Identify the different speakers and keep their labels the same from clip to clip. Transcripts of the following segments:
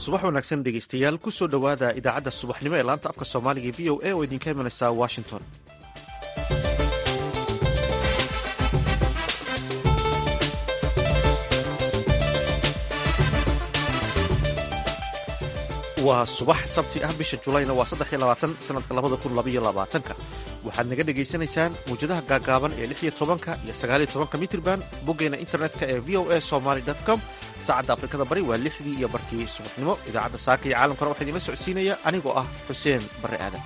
Speaker 1: subax wanaagsan dhegaystayaal ku soo dhowaada idaacadda subaxnimo ee laanta afka soomaaliga v o a oo idinka imanaysa washington waa subax sabti ah bisha julayna waa saddexiyo labaatan sanadka labada kun labaiyo labaatanka waxaad naga dhegaysanaysaan mawjadaha gaagaaban ee lix iyo tobanka iyo sagaaliyo tobanka mitrban boggeena internetka ee v o a somaly com saacadda afrikada bari waa lixdii iyo barkii subaxnimo idaacadda saaka iyo caalamkana waxaa idinla socodsiinaya anigoo ah xuseen barre aadan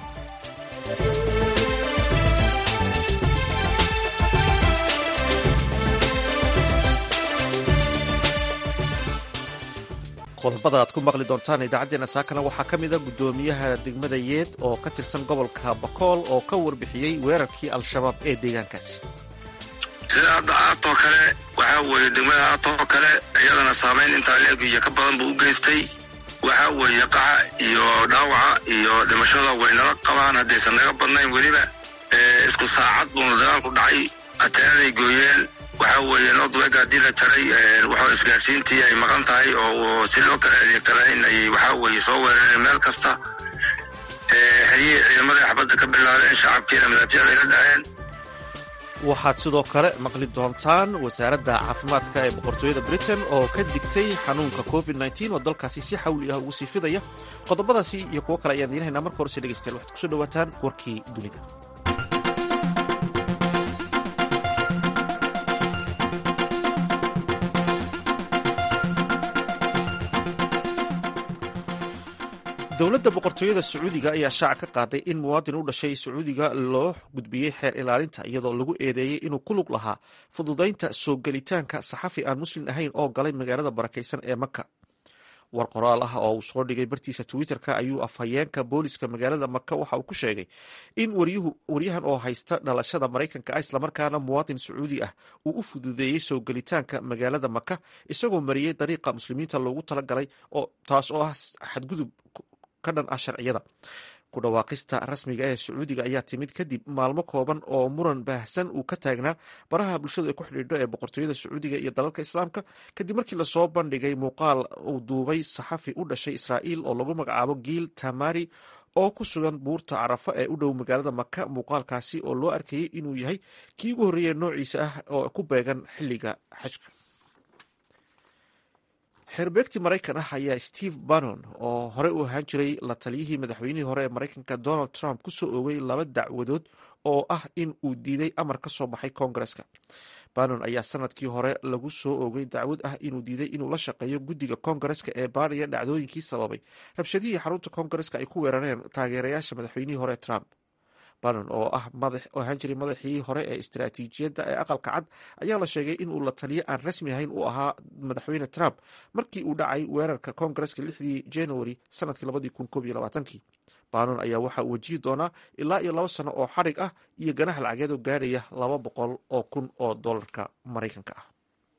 Speaker 1: qodobada aad ku maqli doontaan idaacaddeenna saakana waxaa ka mida guddoomiyaha degmada yeed oo ka tirsan gobolka bakool oo ka warbixiyey weerarkii al-shabaab ee deegaankaasi
Speaker 2: sida hadda aatoo kale waxaa weeye degmada aatoo kale iyadana saamayn intaa leeg iyo ka badan buu u geystay waxaa weeye qaxa iyo dhaawaca iyo dhimashada way nala qabaan haddaysan naga badnayn weliba isku saacad buuna dagaalku dhacay ateenaday gooyeen waxaa weeye nordwega haddii la jaray waxaa isgaadhsiintii ay maqan tahay oo si loo kala adeegta lahayn ayay waxaa weeye soo weerareen meel kasta xeryihii ciidamada xabadda ka bilaabeen shacabkiina madaafiicda ayla dhaheen
Speaker 1: waxaad sidoo kale maqli doontaan wasaaradda caafimaadka ee boqortooyada britain oo ka digtay xanuunka covid nteen oo dalkaasi si xawli ah ugu sii fidaya qodobadaasi iyo kuwo kale ayaan diinahaynaa marka horese dhegeystayaal waxaad kusoo dhawaataan warkii dunida dowladda boqortooyada sacuudiga ayaa shaaca ka qaaday in muwaadin u dhashay sacuudiga loo gudbiyey xeer ilaalinta iyadoo lagu eedeeyey inuu ku lug lahaa fududaynta soo gelitaanka saxafi aan muslim ahayn oo galay magaalada barakaysan ee maka war qoraal ah oo uu soo dhigay bartiisa twitter-ka ayuu afhayeenka booliska magaalada maka waxa uu ku sheegay in waryahan oo haysta dhalashada maraykanka ah islamarkaana muwaadin sacuudi ah uu u fududeeyey soo gelitaanka magaalada maka isagoo mariyey dariiqa muslimiinta loogu talagalay taas oo ah xadgudub ka dhan ah sharciyada ku dhawaaqista rasmiga ee sacuudiga ayaa timid kadib maalmo kooban oo muran baahsan uu ka taagnaa baraha bulshadu ay ku xidhiidho ee boqortooyada sacuudiga iyo dalalka islaamka kadib markii lasoo bandhigay muuqaal uu duubay saxafi u dhashay israa'iil oo lagu magacaabo giil tamari oo ku sugan buurta carafa ee u dhow magaalada maka muuqaalkaasi oo loo arkayey inuu yahay kii ugu horreeya noociisa ah oo ku beegan xilliga xajka xeerbeegti maraykan ah ayaa steve bannon oo hore u ahaan jiray la taliyihii madaxweynihii hore ee maraykanka donald trump ku soo oogay laba dacwadood oo ah in uu diiday amar ka soo baxay koongareska bannon ayaa sanadkii hore lagu soo oogay dacwad ah inuu diiday inuu la shaqeeyo guddiga koongareska ee baariya dhacdooyinkii sababay rabshadihii xarunta koongareska ay ku weerareen taageerayaasha madaxweynihii hore trump bannon oo ah ahaan jiray madaxii hore ee istaraatiijiyadda ee aqalka cad ayaa la sheegay inuu la taliyo aan rasmi ahayn uu ahaa madaxweyne trump markii uu dhacay weerarka koongareska lixdii january sanadkii labadii kun koob iyo labaatankii bannon ayaa waxa uu wajihi doonaa ilaa iyo laba sano oo xadhig ah iyo ganax lacageed oo gaadhaya laba boqol oo kun oo dollarka maraykanka ah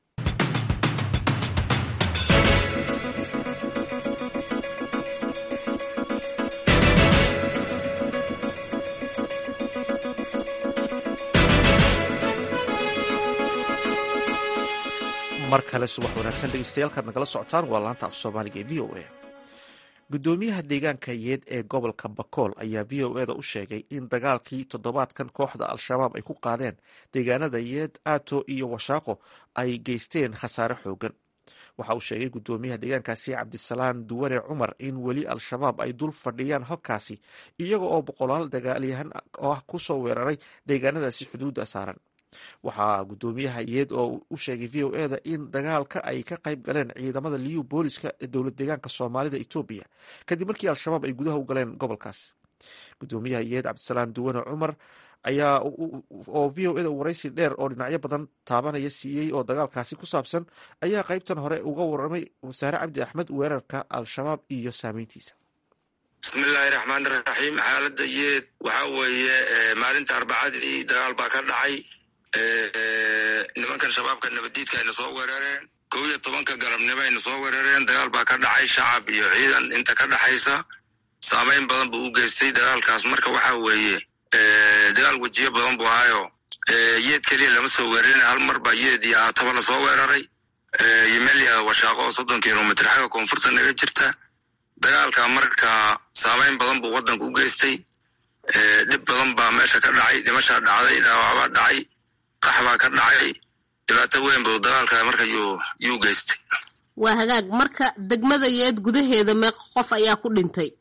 Speaker 1: mar kale subax wanaagsan dhegeystayaal nagala socotaan waa laanta af soomaaliga ee v o a guddoomiyaha deegaanka yeed ee gobolka bakool ayaa v o eda u sheegay in dagaalkii toddobaadkan kooxda al-shabaab ay ku qaadeen deegaanada yeed aato iyo washaaqo ay geysteen khasaare xoogan waxa uu sheegay guddoomiyaha deegaankaasi cabdisalaan duwane cumar in weli al-shabaab ay dul fadhiyaan halkaasi iyaga oo boqolaal dagaalyahan ah ku soo weeraray deegaanadaasi xuduudda saaran waxaa guddoomiyaha yeed oo u sheegay v o eda in dagaalka ay ka qayb galeen ciidamada liyu booliska ee dowlad deegaanka soomaalida etoobiya kadib markii al-shabaab ay gudaha u galeen gobolkaas guddoomiyaha yeed cabdisalaan duwane cumar ayaa oo v o eda waraysi dheer oo dhinacyo badan taabanaya siiyey oo dagaalkaasi ku saabsan ayaa qaybtan hore uga waramay wasaare cabdi axmed weerarka al-shabaab iyo saameyntiisa
Speaker 2: bismillaahi raxmaan raxiim xaaladda yeed waxaa weeye maalinta arbacadii dagaal baa ka dhacay nimankan shabaabka nabaddiidka ayna soo weerareen kow iyo tobanka galabnimo ayna soo weerareen dagaal baa ka dhacay shacab iyo ciidan inta ka dhaxaysa saamayn badan buu u geystay dagaalkaas marka waxaa weeye dagaal wejiyo badan buu ahaayo yeed keliya lama soo weerarin hal mar baa yeed iyo aataba la soo weeraray iyo meel yaha washaaqo oo soddon kilomitr xagga koonfurta naga jirta dagaalka marka saameyn badan buu waddanka u geystay dhib badan baa meesha ka dhacay dhimashaa dhacday dhaawacbaa dhacay qax baa ka dhacay dhibaato weyn buu dagaalka marka yuu geystay
Speaker 3: waa hagaag marka degmada yeed gudaheeda meeqa qof ayaa ku dhintay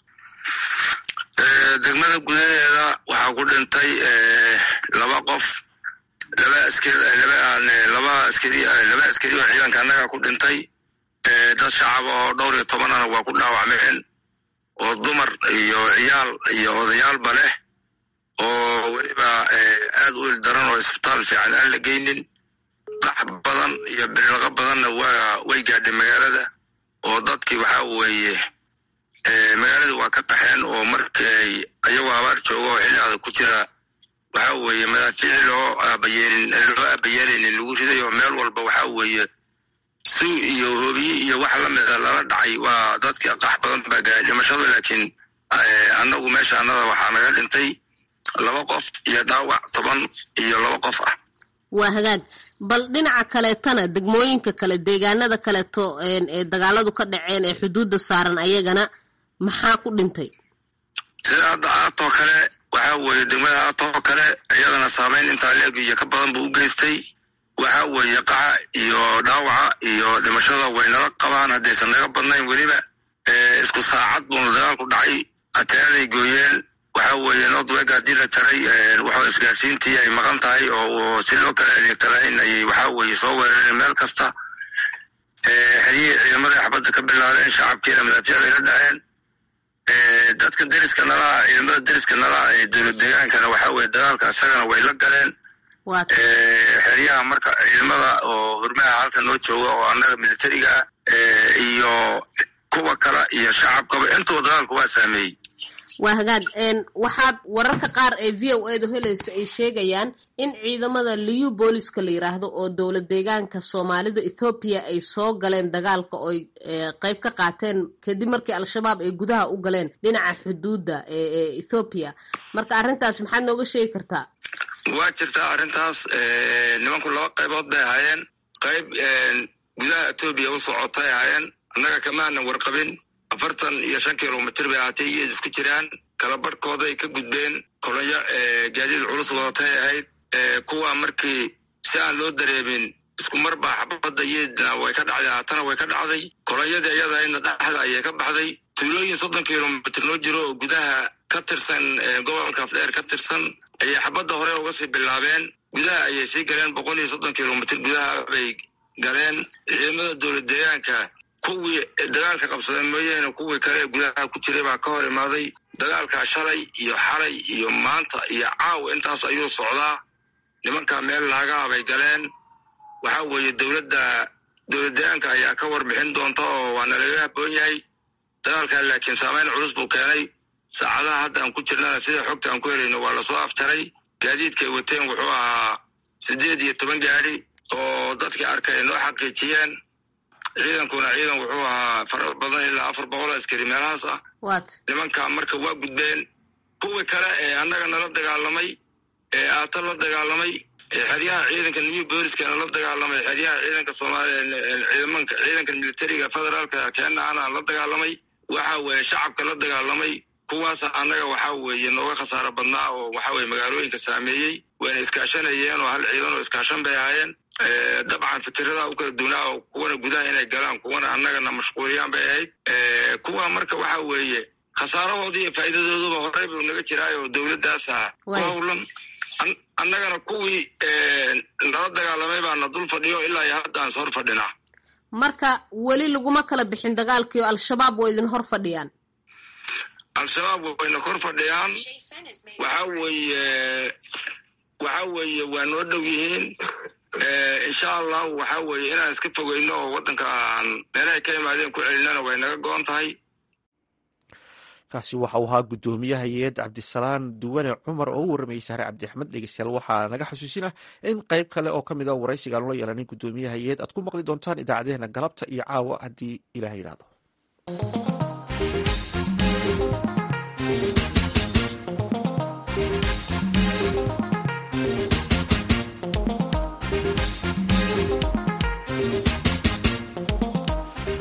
Speaker 2: degmada gudaheeda waxaa ku dhintay laba qof laba askari laba askari laba askari oo ciidanka annaga ku dhintay dad shacab oo dhowr iyo tobanana waa ku dhaawacmeen oo dumar iyo ciyaal iyo odayaalba leh oo weliba aad u ildaran oo isbitaal fiican aan la geynin qax badan iyo bililaqo badanna waa way gaadhay magaalada oo dadkii waxaa weeye magaaladii waa ka qaxeen oo markay ayagoo abaar jooga oo xilli adag ku jira waxaa weeye madaafiici loo aabayeelin loo aabayeelaynin lagu riday oo meel walba waxaa weeye suu iyo hoobiye iyo wax lamida lala dhacay waa dadkii qax badan baa gaadhay dhimashada laakiin annagu meesha annada waxaa naga dhintay laba qof iyo dhaawac toban iyo laba qof ah
Speaker 3: waa hagaag bal dhinaca kaleetana degmooyinka kale deegaanada kaleeto ee dagaaladu ka dhaceen ee xuduudda saaran ayagana maxaa ku dhintay
Speaker 2: sida hadda aatoo kale waxaa weeye degmada aatoo kale iyadana saameyn intaa leeg iyo ka badan buu u geystay waxaa weeye qaxa iyo dhaawaca iyo dhimashada waynala qabaan haddaysan naga badnayn weliba isku saacad buuna dagaalku dhacay ateenaday gooyeen waxaa weeye nordweg haddii la jaray waxaa isgaadhsiintii ay maqan tahay oo si loo kala adeegta lahayn ayay waxaa weeye soo weerareen meel kasta xeryihii ciidamada xabadda ka bilaabeen shacabkiina madaafiic ay la dhaceen dadka deriska nalaa ciidamada deriska nalaa ee dowlad deegaankana waxaa weye dagaalka isagana way la galeen xeryaha marka ciidamada oo hurmaha halka noo jooga oo annaga militariga ah iyo kuwa kale iyo shacabkaba intuba dagaalku waa saameeyey
Speaker 3: waa hagaag waxaad wararka qaar ee v o edu helaysa ay sheegayaan in ciidamada liyu booliska la yiraahdo oo dowlad deegaanka soomaalida ethoobiya ay soo galeen dagaalka ooy qeyb ka qaateen kadib markii al-shabaab ay gudaha u galeen dhinaca xuduudda ee ethoobiya marka arrintaas maxaad nooga sheegi kartaa
Speaker 2: waa jirtaa arrintaas nimanku laba qaybood bay ahaayeen qayb gudaha etoobiya u socotay ahaayeen annaga kamaanan warqabin afartan iyo shan kilomitr bay ahaatay iyoed isku jiraan kala barhkooday ka gudbeen kolonyo gaadiid culus wadatay ahayd kuwa markii si aan loo dareemin isku mar baa xabadda yeedna way ka dhacday haatana way ka dhacday kolonyadii iyadahaydna dhexda ayay ka baxday tuulooyin soddon kilomitr noo jiro oo gudaha ka tirsan gobolka afdheer ka tirsan ayay xabadda hore uga sii bilaabeen gudaha ayay sii galeen boqol iyo soddon kilomitr gudaha bay galeen ciidamada dowlad deegaanka kuwii dagaalka qabsadeen mooyaane kuwii kale ee gudaha ku jiray baa ka hor imaaday dagaalkaa shalay iyo xalay iyo maanta iyo caawa intaas ayuu socdaa nimankaa meel laagaha bay galeen waxaa weeye dowladda dowlad deegaanka ayaa ka warbixin doonta oo waa nalaga haboon yahay dagaalkaa laakiin saameyn culus buu keenay saacadaha hadda aan ku jirnana sida xogta aan ku helayno waa lasoo afjaray gaadiidkay wateen wuxuu ahaa siddeed iyo toban gaadi oo dadkii arkay noo xaqiijiyeen ciidankuna ciidan wuxuu ahaa fara badan ilaa afar boqol askari meelahaas ah nimanka marka waa gudbeen kuwii kale ee annaga nala dagaalamay ee aata la dagaalamay xeryaha ciidanka new booliskana la dagaalamay xeryaha ciidanka soomaliya ciidanka militariga federaalka keena ana la dagaalamay waxa weeye shacabka la dagaalamay kuwaasa annaga waxaa weeye nooga khasaaro badnaa oo waxa weye magaalooyinka saameeyey wayna iskaashanayeen oo hal ciidan oo iskaashan bay ahaayeen dabcan fikirada u kala duwnaa oo kuwana gudaha inay galaan kuwana annagana mashquuliyaan bay ahayd kuwa marka waxa weeye khasaarahoodii iyo faa'iidadooduba horey buu naga jiraay oo dowladdaas ah ku howlan annagana kuwii nala dagaalamay baana dul fadhiyo ilaa iyo hadda aan is hor fadhinaa
Speaker 3: marka weli laguma kala bixin dagaalkii oo al-shabaab waa idin hor fadhiyaan
Speaker 2: al-shabaab wayna kor fadhiyaan waxa weeye waxa weeye waa noo dhow yihiin insha allahu waxa weeye inaan iska fogeyno oo waddanka aan meelahay ka imaadeen ku celinana way naga go-on tahay
Speaker 1: kaasi waxa uu ahaa guddoomiyaha yeed cabdisalaan duwane cumar oo u warramayay saare cabdi axmed dhegeystayaal waxaa naga xasuusinah in qayb kale oo ka mid a waraysiga aan ula yeelanin guddoomiyaha yeed aad ku maqli doontaan idaacadeena galabta iyo caawa haddii ilaah yidhaahdo subax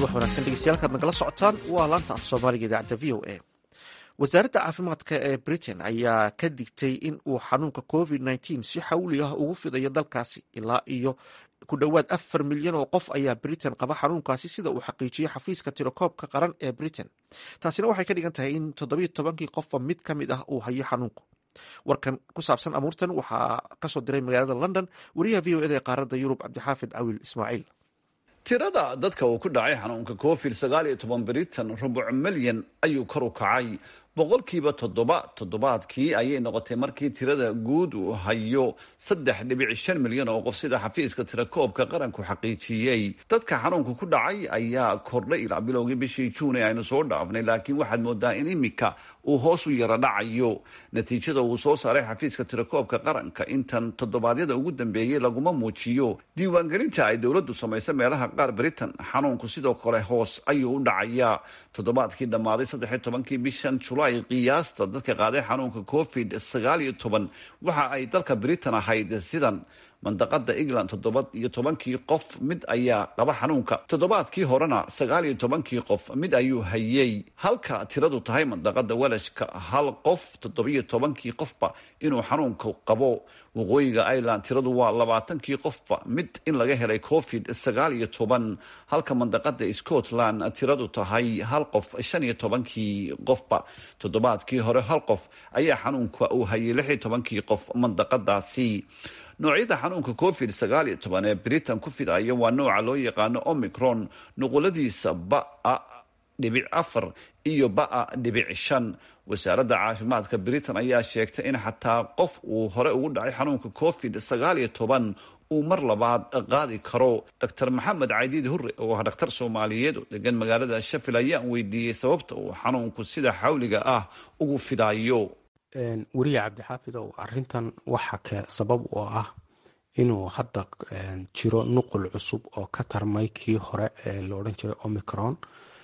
Speaker 1: subax wanaagsan dhegeystayaal nagala socotaan waa laanta af soomaaliga idaacadda v o a wasaaradda caafimaadka ee britain ayaa ka digtay in uu xanuunka covid nteen si xawli ah ugu fidayo dalkaasi ilaa iyo ku dhowaad afar milyan oo qof ayaa britain qaba xanuunkaasi sida uu xaqiijiyey xafiiska tirokoobka qaran ee britain taasina waxay ka dhigan tahay in toddobiyo tobankii qofba mid ka mid ah uu hayo xanuunku warkan ku saabsan amuurtan waxaa kasoo diray magaalada london wariyaha v o eda ee qaaradda yurub cabdixaafid cawil ismaaciil
Speaker 4: tirada dadka uu ku dhacay xanuunka covid sagaal iyo toban britain rubuc milyan ayuu kor u kacay boqolkiiba toddoba toddobaadkii ayay noqotay markii tirada guud uu hayo saddex dhibic shan milyan oo qof sida xafiiska tirakoobka qaranku xaqiijiyey dadka xanuunka ku dhacay ayaa kordhay ilaa bilowgii bishii juun ee aynu soo dhaafnay laakiin waxaad moodaa in imika uu hoos u yara dhacayo natiijada uu soo saaray xafiiska tirakoobka qaranka intan toddobaadyada ugu dambeeyey laguma muujiyo diiwaangelinta ay dowladdu samaysa meelaha qaar britain xanuunku sidoo kale hoos ayuu u dhacayaa toddobaadkii dhammaaday saddexiy tobankii bishan julaay qiyaasta dadka qaaday xanuunka covid sagaal iyo toban waxa ay dalka britain ahayd sidan mandaqada england toddoba iyo tobankii qof mid ayaa qaba xanuunka toddobaadkii horena sagaal iyo tobankii qof mid ayuu hayey halka tiradu tahay mandaqada welashka hal qof toddobiyo tobankii qofba inuu xanuunka qabo waqooyiga ireland tiradu waa labaatankii qofba mid in laga helay covid sagaal iyo toban halka mandaqada scotland tiradu tahay hal qof shan iyo tobankii qofba toddobaadkii hore hal qof ayaa xanuunka uu hayay lix iyo tobankii qof mandaqadaasi noocyada xanuunka covid sagaal iyo toban ee britain ku fidaya waa nooca loo yaqaano omicron nuquladiisa ba-a dhibic afar iyo ba-a dhibic shan wasaaradda caafimaadka britain ayaa sheegtay in xataa qof uu hore ugu dhacay xanuunka covid sagaal iyo toban uu mar labaad qaadi karo doctor maxamed caydiid hurre oo ah dhakhtar soomaaliyeed oo degan magaalada shafil ayaan weydiiyey sababta uu xanuunku sida xawliga ah ugu fidayo
Speaker 5: weriye cabdixaafidow arintan waxa ke sabab oo ah inuu hadda jiro nuqul cusub oo ka tarmay kii hore ee la odhan jiray omicron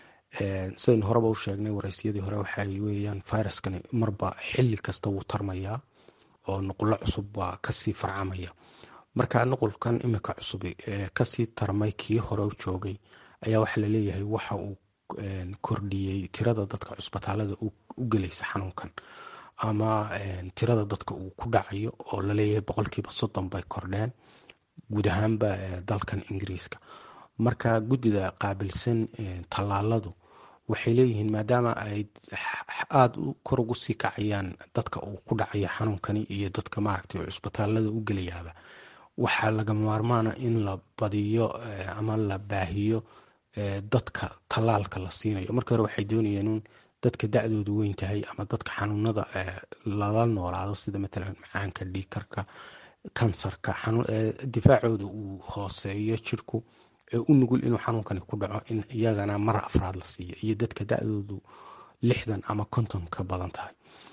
Speaker 5: sidaynu horeba u sheegnay waraysyadii hore waxay weeyaan viruskani marba xili kasta wuu tarmayaa oo nuqulo cusub baa kasii farcamaya marka nuqulkan imika cusub ee kasii tarmay kii hore u joogay ayaa waxaa laleeyahay waxa uu kordhiyey tirada dadka cusbitaalada u gelaysa xanuunkan ama tirada dadka uu ku dhacayo oo laleeyahay boqolkiiba soddon bay kordheen guud ahaanba dalkan ingiriiska marka guddida qaabilsan tallaaladu waxay leeyihiin maadaama ay aada kor ugu sii kacayaan dadka uu ku dhacaya xanuunkani iyo dadka maaragtay cusbitaalada u gelayaaba waxaa laga maarmaana in la badiyo ama la baahiyo dadka tallaalka la siinayo markii hore waxay doonayeen in dadka da-doodu weyn tahay ama dadka xanuunada lala noolaado sida matalan macaanka dhiikarka kansarka difaacooda uu hooseeyo jirku u nugul inuu xanuunkani ku dhaco in iyagana mar afraad la siiyo iyo dadka da-doodu lixdan ama konton ka badan tahay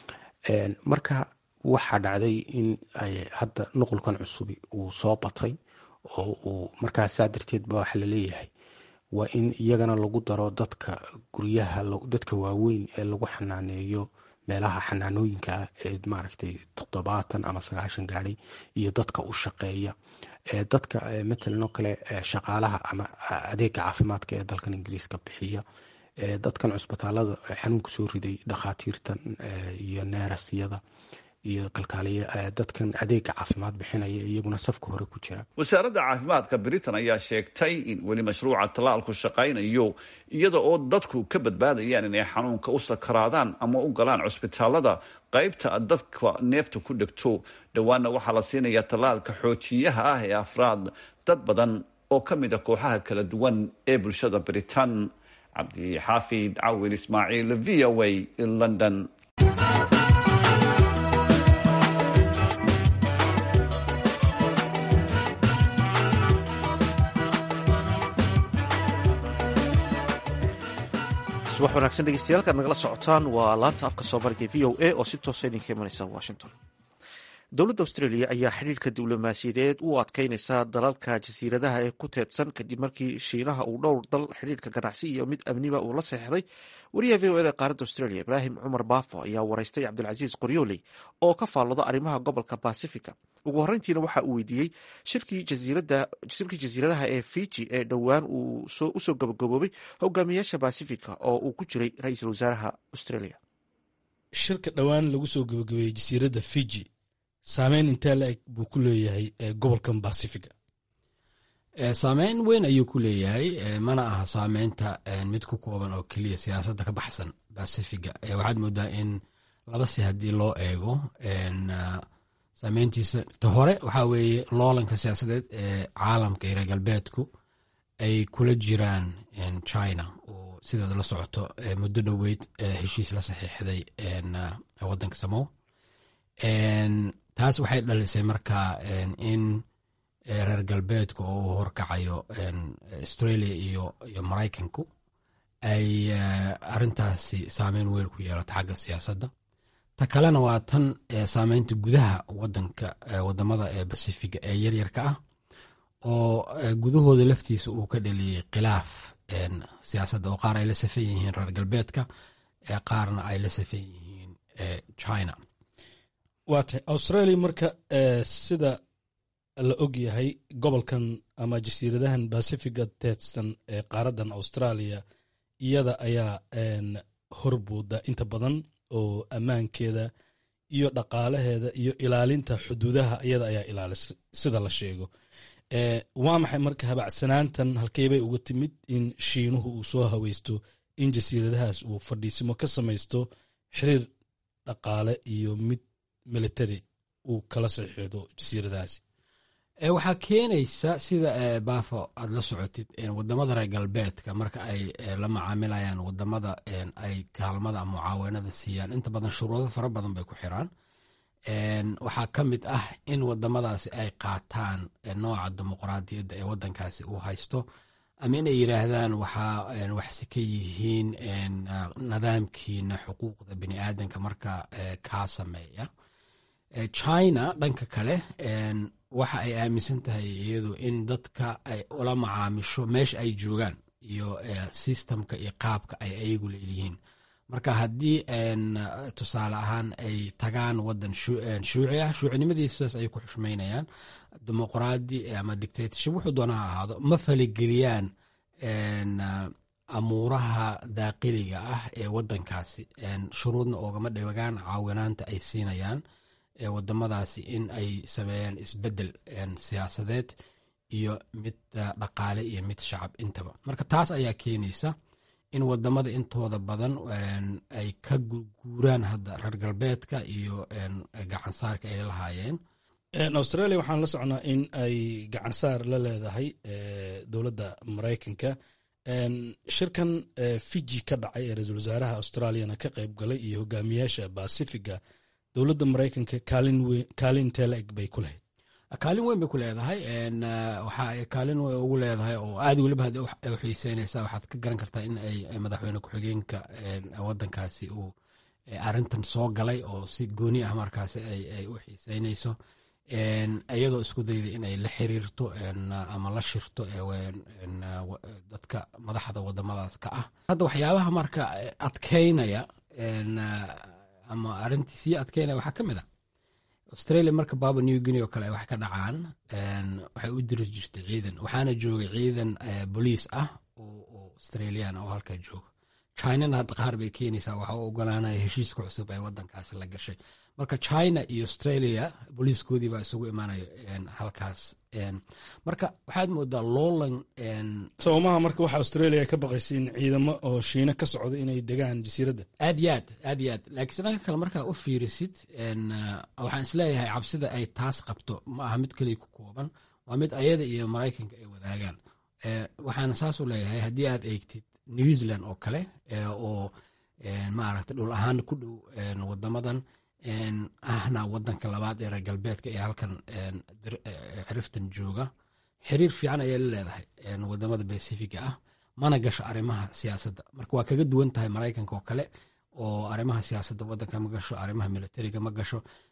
Speaker 5: marka waxaa dhacday in hadda nuqulkan cusubi uu soo batay oo uu markaasaa darteed ba waxa laleeyahay waa in iyagana lagu daro dadka guryaha dadka waaweyn ee lagu xanaaneeyo meelaha xanaanooyinka ah ee maaragtay toddobaatan ama sagaashan gaadhay iyo dadka u shaqeeya dadka matalan oo kale shaqaalaha ama adeega caafimaadka ee dalkan ingiriiska bixiya dadkan cusbitaalada xanuunka soo riday dhakhaatiirtan iyo neerasyada iyo kalkaaliya dadkan adeega caafimaad bixinaya iyaguna safka hore ku jira
Speaker 4: wasaaradda caafimaadka britain ayaa sheegtay in weli mashruuca tallaalku shaqaynayo iyada oo dadku ka badbaadayaan inay xanuunka u sakaraadaan ama u galaan cusbitaalada qaybta dadka neefta ku dhegto dhowaana waxaa la siinayaa tallaalka xoojiyaha ah ee afraad dad badan oo ka mid a kooxaha kala duwan ee bulshada britain cabdixaafid cawil ismaaciil v o a london
Speaker 1: subax wanaagsan dhegeystayaal kaad nagala socotaan waa laanta afka soomaaliga v o a oo si toosa idinka imanaysa washington dowladda australia ayaa xidhiirka diblomaasiyadeed u adkeynaysa dalalka jasiiradaha ee ku teedsan kadib markii shiinaha uu dhowr dal xidhiirka ganacsi iyo mid amniba uu la seexday wariyaha v o eda qaaradda australia ibraahim cumar baafo ayaa waraystay cabdilcasiis qoryooley oo ka faallooda arrimaha gobolka basifica ugu horreyntiina waxa uu weydiiyey shirkii jasiiradaha ee fiji ee dhowaan uu usoo gabagaboobay hogaamiyaasha basifica oo uu ku jiray ra-iisul wasaaraha australia
Speaker 6: shirka dhowaan lagu soo gabagabeeyey jasiiradda fiji saameyn intee la eg buu ku leeyahay gobolkan basifiga
Speaker 7: saameyn weyn ayuu ku leeyahay mana aha saameynta mid ku kooban oo keliya siyaasadda ka baxsan basifiga waxaad moodaa in laba si haddii loo eego saameyntiisa ta hore waxaa weeye loolanka siyaasadeed ee caalamka iyo reer galbeedku ay kula jiraan china oo sideeda la socoto muddo dhoweyd heshiis la saxiixday waddanka samow taas waxay dhalisay marka in reer galbeedka oo uu horkacayo australia iyo iyo maraykanku ay arintaasi saameyn weyn ku yeelato xagga siyaasadda ta kalena waa tan saameynta gudaha wadanka wadamada ee basifiga ee yaryarka ah oo gudahooda laftiisa uu ka dhaliyey khilaaf siyaasadda oo qaar ay la safan yihiin reer galbeedka qaarna ay la safan yihiin china
Speaker 6: waa tahay australia marka sida la og yahay gobolkan ama jasiiradahan bacifiga teedsan ee qaaradan australia iyada ayaa horbuuda inta badan oo ammaankeeda iyo dhaqaalaheeda iyo ilaalinta xuduudaha iyada ayaa ilaalisa sida la sheego waa maxay marka habacsanaantan halkeybay uga timid in shiinuhu uu soo haweysto in jasiiradahaas uu fadhiisimo ka samaysto xiriir dhaqaale iyo mid military uu kala saxiixdo jasiiradahaasi
Speaker 7: waxaa keenaysa sida baafo aad la socotid wadamada reer galbeedka marka ay la macaamilayaan wadamada ay kaalmada mucaawanada siiyaan inta badan shuruudo fara badan bay ku xiraan waxaa ka mid ah in wadamadaasi ay qaataan nooca dimuqraadiyadda ee wadankaasi uu haysto ama inay yiraahdaan waxaa waxsi ka yihiin nidaamkiina xuquuqda bini aadanka marka kaa sameeya china dhanka kale waxa ay aaminsan tahay iyadu in dadka ay ula macaamisho meesha ay joogaan iyo sistamka iyo qaabka ay ayagu leeyihiin marka haddii tusaale ahaan ay tagaan wadan shuuci ah shuucinimadiisaas ay ku xushmaynayaan dimuqraadi ama dictatorship wuxuu doona ha ahaado ma faligeliyaan amuuraha daaqiliga ah ee wadankaasi shuruudna oogama dhigaan caawinaanta ay siinayaan wadamadaasi in ay sameeyaan isbedel siyaasadeed iyo mid dhaqaale iyo mid shacab intaba marka taas ayaa keenaysa in wadamada intooda badan ay ka guuraan hadda reer galbeedka iyo gacansaarka ay lahaayeen
Speaker 6: australia waxaan la socnaa in ay gacansaar la leedahay dowladda maraykanka shirkan fiji ka dhacay ee ra-iisul wasaaraha australiana ka qayb galay iyo hogaamiyaasha bacifiga dowladda maraykanka kaalin teela eg bay ku lahayd
Speaker 7: kaalin weyn bay ku leedahay waxa ay kaalin weyn ugu leedahay oo aad weliba had u xiiseynaysa waxaad ka garan kartaa in ay madaxweyne ku-xigeenka wadankaasi uu arintan soo galay oo si gooni ah markaasi ay u xiiseynayso iyadoo isku dayda inay la xiriirto ama la shirto dadka madaxda wadamadaas ka ah hadda waxyaabaha marka adkeynaya ama arintii sii adkeynaya waxaa ka mid ah australia marka baba new guinea oo kale ay wax ka dhacaan waxay u diri jirtay ciidan waxaana joogay ciidan boliis ah oo australian oo halkaa jooga chinana hadda qaar bay keenaysaa waxa u ogolaanaya heshiiska cusub ee wadankaasi la gashay marka china iyo australia booliiskoodii baa isugu imaanaya halkaas marka waxaad moodaa loolan
Speaker 6: soomaha marka waxa australia ay ka baqaysa in ciidamo oo shiina ka socda inay degaan jasiiradda
Speaker 7: aad iyo aad aad iyo aad laakiinse dhanka kale markaa u fiirisid waxaan isleeyahay cabsida ay taas qabto ma aha mid keliya ku kooban waa mid ayada iyo maraykanka ay wadaagaan waxaana saas u leeyahay haddii aad eegtid new zealand oo kale oo maaragta dhul ahaan ku dhow wadamadan ahna wadanka labaad ee reer galbeedka ee halkan xiriftan jooga xiriir fiican ayay la leedahay wadamada basifiga ah mana gasho arrimaha siyaasadda marka waa kaga duwan tahay maraykanka oo kale oo arrimaha siyaasadda wadanka ma gasho arrimaha militariga ma gasho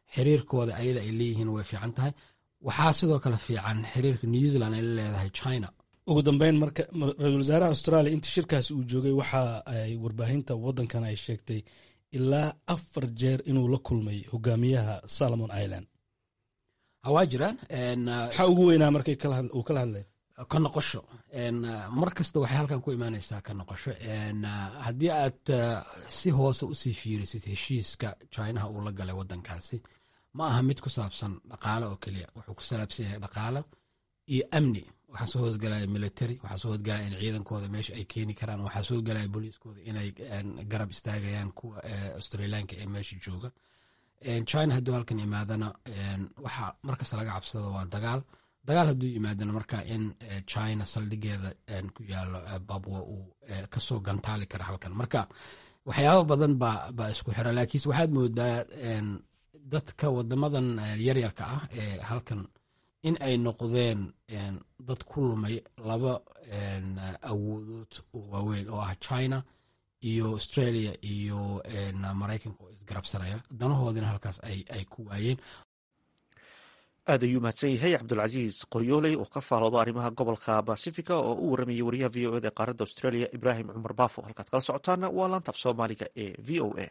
Speaker 7: xiriirkooda ayada ay leeyihiin way fiican tahay waxaa sidoo kale fiican xiriirka new zealand ay la leedahay china
Speaker 6: ugu dambeyn marka ra-isul wasaaraha australia intii shirkaasi uu joogay waxa ay warbaahinta waddankan ay sheegtay ilaa afar jeer inuu la kulmay hogaamiyaha salomon island
Speaker 7: waa jiraan
Speaker 6: maxaa ugu weynaa markay uu kala hadlay
Speaker 7: ka noqosho mar kasta waxay halkan ku imaanaysaa ka noqosho haddii aad si hoose usii fiirisid heshiiska chinaha uu la galay waddankaasi ma aha mid ku saabsan dhaqaale oo keliya wuxuu ku salaabsan yahay dhaqaale iyo amni waxaa soo hoosgalaya military waxaa soo hoosgalaya in ciidankooda meesha ay keeni karaan waxaa soo galaya booliiskooda inay garab istaagayaan kuwa australiyaanka ee meesha jooga china hadduu halkan yimaadana waxaa markasta laga cabsado waa dagaal dagaal hadduu yimaadana marka in china saldhigeeda ku yaalo babwa uu kasoo gantaali kara halkan marka waxyaaba badan baa isku xira laakiinse waxaad moodaa dadka wadamadan yaryarka ah ee halkan in ay noqdeen dad ku lumay laba awoodood oo waaweyn oo ah china iyo australia iyo maraykanka oo isgarabsanaya danahoodina halkaas ay ku waayeen
Speaker 1: aad ayuu mahadsan yahay cabdulcasiis qoryooley oo ka faaloodo arrimaha gobolka basifica oo u waramayay wariyaha v o eda ee qaaradda australia ibraahim cumar baafo halkaad kala socotaana waa laanta af soomaaliga ee v o a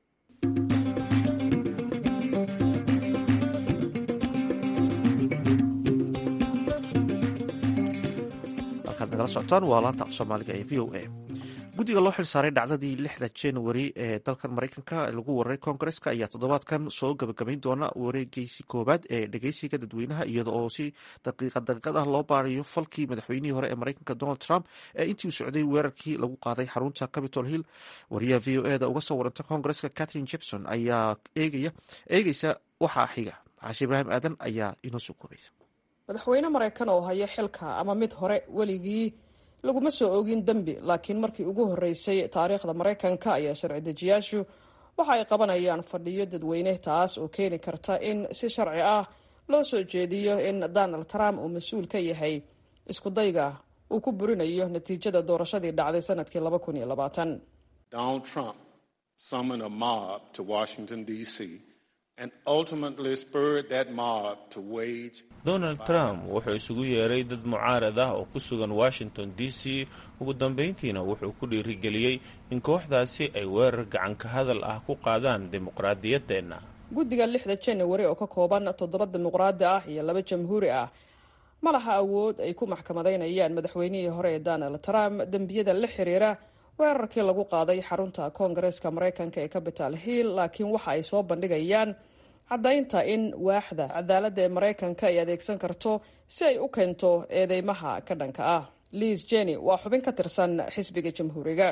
Speaker 1: halkaad nagala socotaan waa laanta af soomaaliga ee v o a guddiga loo xil saaray dhacdadii lixda januari ee dalkan maraykanka lagu wararay koongareska ayaa toddobaadkan soo gabagabayn doona wareegeysi koowaad ee dhegeysiga dadweynaha iyada oo si daqiiqad daqiiqad ah loo baarayo falkii madaxweynihii hore ee maraykanka donald trump ee intii uu socday weerarkii lagu qaaday xarunta capitol hill wariyaha v o eda uga soo waranta koongareska catherine jepson ayaa eegeysa waxaa xiga xaashi ibraahim aadan ayaa inoo soo koobaysa
Speaker 8: madaxweyne maraykan oo haya xilka ama mid hore weligii laguma soo ogin dembi laakiin markii ugu horreysay taariikhda maraykanka ayaa sharci dejiyaashu waxa ay qabanayaan fadhiyo dadweyne taas oo keeni karta in si sharci ah loo soo jeediyo in donald trump uu mas-uul ka yahay iskudayga uu ku burinayo natiijada doorashadii dhacday sanadkii laba kun iyo labaatan
Speaker 9: donald trump summoned a mob to washington d c and ultimately spurred that mob to wage
Speaker 10: donald trump wuxuu isugu yeeray dad mucaarad ah oo ku sugan washington d c ugu dambayntiina wuxuu ku dhiirigeliyey in kooxdaasi ay weerar gacanka hadal ah ku qaadaan dimuqraadiyaddeenna
Speaker 8: guddiga lixda janawari oo ka kooban toddoba dimuqraadi ah iyo laba jamhuuri ah ma laha awood ay ku maxkamadaynayaan madaxweynihii hore ee donald trump dembiyada la xiriira weerarkii lagu qaaday xarunta koongareeska maraykanka ee capital hill laakiin waxa ay soo bandhigayaan caddaynta in waaxda cadaaladda ee maraykanka ay adeegsan karto si ay u keento eedeymaha ka dhanka ah liis jenny waa xubin ka tirsan xisbiga jamhuuriga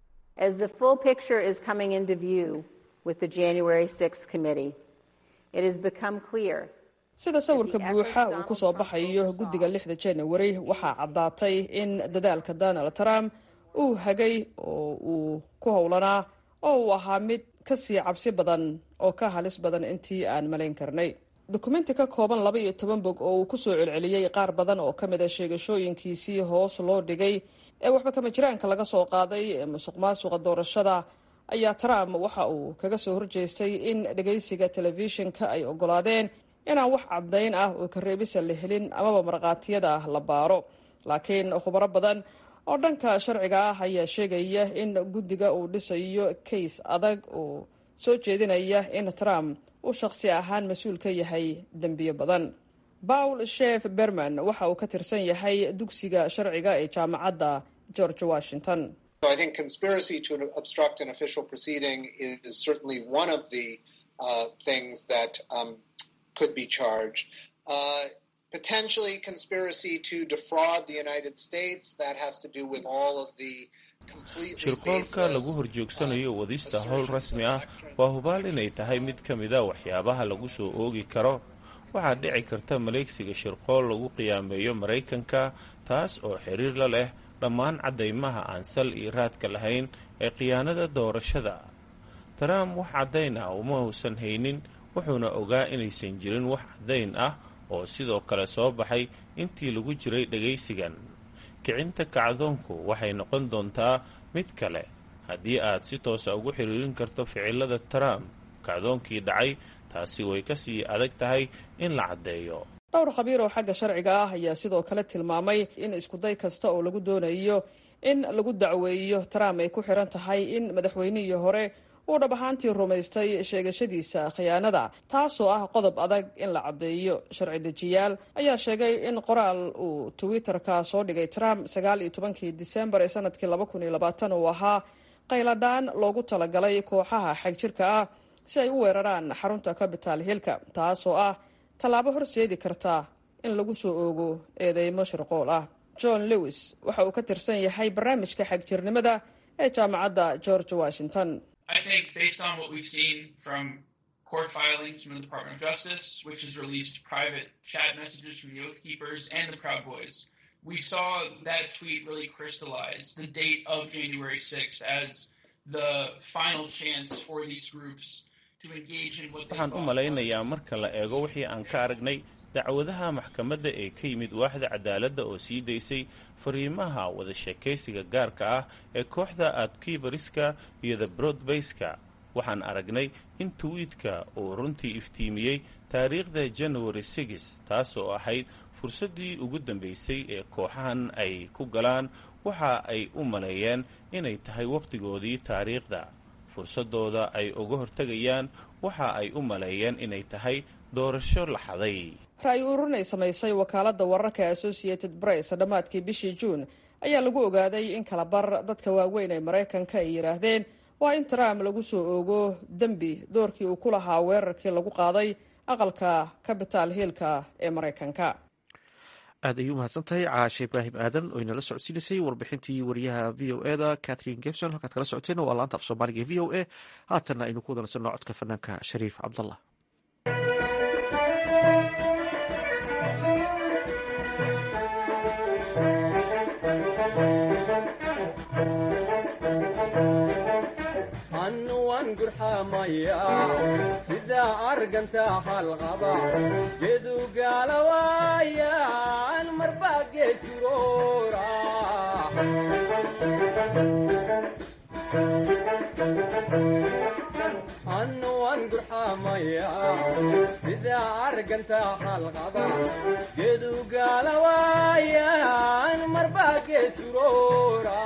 Speaker 8: sida sawirka buuxa uu ku soo baxayo guddiga lixda janawari waxaa caddaatay in dadaalka donald trump uu hagay oo uu ku howlanaa oo uu ahaa mid kasii cabsi badan oo ka halis badan intii aan malayn karnay dukumenti ka kooban laba iyo toban bog oo uu kusoo celceliyey qaar badan oo ka mid a sheegashooyinkiisii hoos loo dhigay ee waxba kama jiraanka laga soo qaaday ee musuq maasuqa doorashada ayaa trump waxa uu kaga soo horjeestay in dhegaysiga telefishinka ay ogolaadeen inaan wax caddayn ah oo kareebisa la helin amaba markhaatiyada ah la baaro laakiin khubaro badan oo dhanka sharciga ah ayaa sheegaya in guddiga uu dhisayo kays adag oo soo jeedinaya in trump uu shaqsi ahaan mas-uul ka yahay dembiyo badan paul shef berman waxa uu ka tirsan yahay dugsiga sharciga ee jaamacadda george washington
Speaker 9: potentially conspiracy to defraud the United States. That has to do with all of the
Speaker 10: shirqoolka lagu horjoogsanayo wadista howl rasmi ah waa hubaal inay tahay mid ka mid a waxyaabaha lagu soo oogi karo waxaa dhici karta maleegsiga shirqool lagu qiyaameeyo maraykanka taas oo xiriir la leh dhammaan caddaymaha aan sal iyo raadka lahayn ee khiyaanada doorashada trump wax caddayn ah uma uusan haynin wuxuuna ogaa inaysan jirin wax caddayn ah oo sidoo kale soo baxay intii lagu jiray dhagaysigan kicinta kacdoonku waxay noqon doontaa mid kale haddii aad si toosa ugu xiriirin karto ficilada trump kacdoonkii dhacay taasi way ka sii adag tahay in la caddeeyo
Speaker 8: dhowr khabiir oo xagga sharciga ah ayaa sidoo kale tilmaamay in iskuday kasta oo lagu doonayo in lagu dacweeyo trump ay ku xiran tahay in madaxweynihii hore uu dhab ahaantii rumaystay sheegashadiisa khiyaanada taasoo ah qodob adag in la caddeeyo sharci dejiyaal ayaa sheegay in qoraal uu twitter-ka soo dhigay trump sagaal iyo tobankii disembar ee sanadkii laba kun iyo labaatan uu ahaa qayladhaan loogu talagalay kooxaha xagjirka ah si ay u weeraraan xarunta capital hillka taasoo ah tallaabo horseedi karta in lagu soo oogo eedeymo shirqool ah john lewis waxa uu ka tirsan yahay barnaamijka xagjirnimada ee jaamacadda george washington
Speaker 11: I think based on what we've seen from court filings from the Department of Justice, which has released private chat messages from the Oath Keepers and the Proud Boys, we saw that tweet really crystallize the date of January 6th as the final chance for these groups to engage in what they
Speaker 10: waxaan u malaynayaa marka la eego wixii aan ka aragnay dacwadaha maxkamadda ee ka yimid waaxda cadaaladda oo sii daysay fariimaha wada sheekaysiga gaarka ah ee kooxda adkibariska iyo the broadbayska waxaan aragnay in twiitka uu runtii iftiimiyey taariikhda january six taasoo ahayd fursaddii ugu dambaysay ee kooxahan ay ku galaan waxa ay u maleeyeen inay tahay wakhtigoodii taariikhda fursaddooda ay uga hortegayaan waxa ay u maleeyeen inay tahay doorasho la xaday
Speaker 8: ra-yi ururin ay samaysay wakaaladda wararka associated press dhammaadkii bishii juun ayaa lagu ogaaday in kala bar dadka waaweyn ee maraykanka ay yidhaahdeen waa in trump lagu soo oogo dembi doorkii uu ku lahaa weerarkii lagu qaaday aqalka capital hillka ee maraykanka
Speaker 1: aad ayuu umahadsan tahay caashe ibraahim aadan oo inala socodsiinaysay warbixintii wariyaha v o e da catherine gebson halkaad kala socoteen waa laanta af soomaaliga e v o a haatanna aynu ku wadanaysanno codka fanaanka shariif cabdallah
Speaker 12: sida arganta halqaba gedu gaalawaayan marbaa geesuroora anuwan gurxamaya sida arganta halqaba gedu gaalawaayan marbaa geesuroora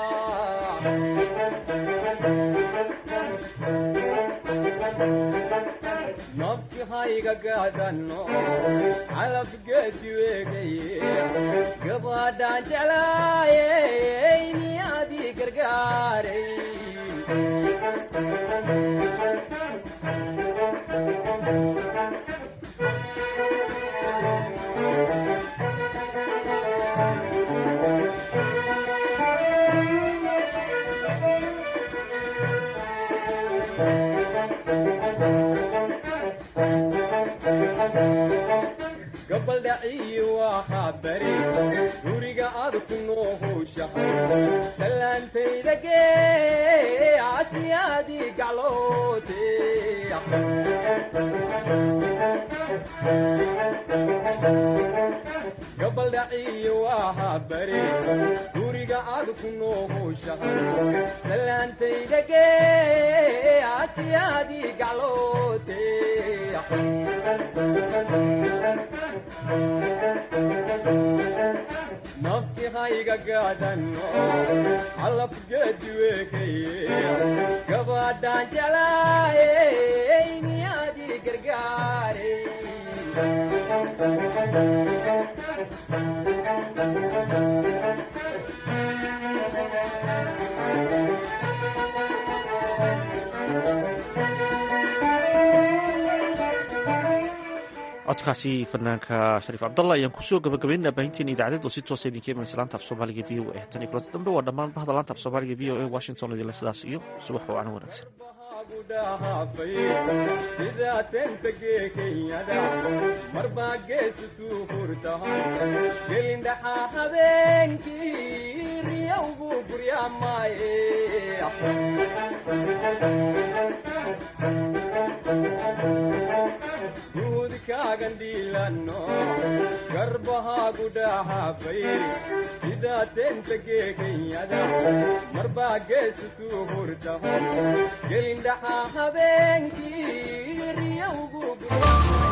Speaker 12: nafsi hayga gaadano calabgeedi weegaye gabadhaan jeclaayey niyaadii gargaaray gabaldhaciyi waxaa bari guriga aad ku noohowshahay salaantayda gee casiyaadii gacloote gabaldhaciyi waxaa bari guriga aad ku noohowshahay salaantayda gee casiyaadii gacloote nafsi hayga gaadano calabgeedi weekaye gabadhaan jeclaayey niyaadii gargaaray
Speaker 1: codkaasi fanaanka shariif cabdalla ayaan kusoo gabagabaynaa baahinteena idaacadeed oo si toosa idinka imanaysa laanta af soomaaliga v o a tan iyo kulanta dambe waa dhammaan bahda laanta af soomaaliga v o a washington idinle sidaas iyo subax wacan wanaagsan
Speaker 12: sidaa tenta geekayada marbaa geesituu hurtahay gelindhaxaa habeenkii riyowgu guryaamaaye guudkaagan dhiilano garbahaagu dhahaafay sidaa tenta geekayada marbaa geesituu hurtahay gelindhaxaa habeenkii dadyowgu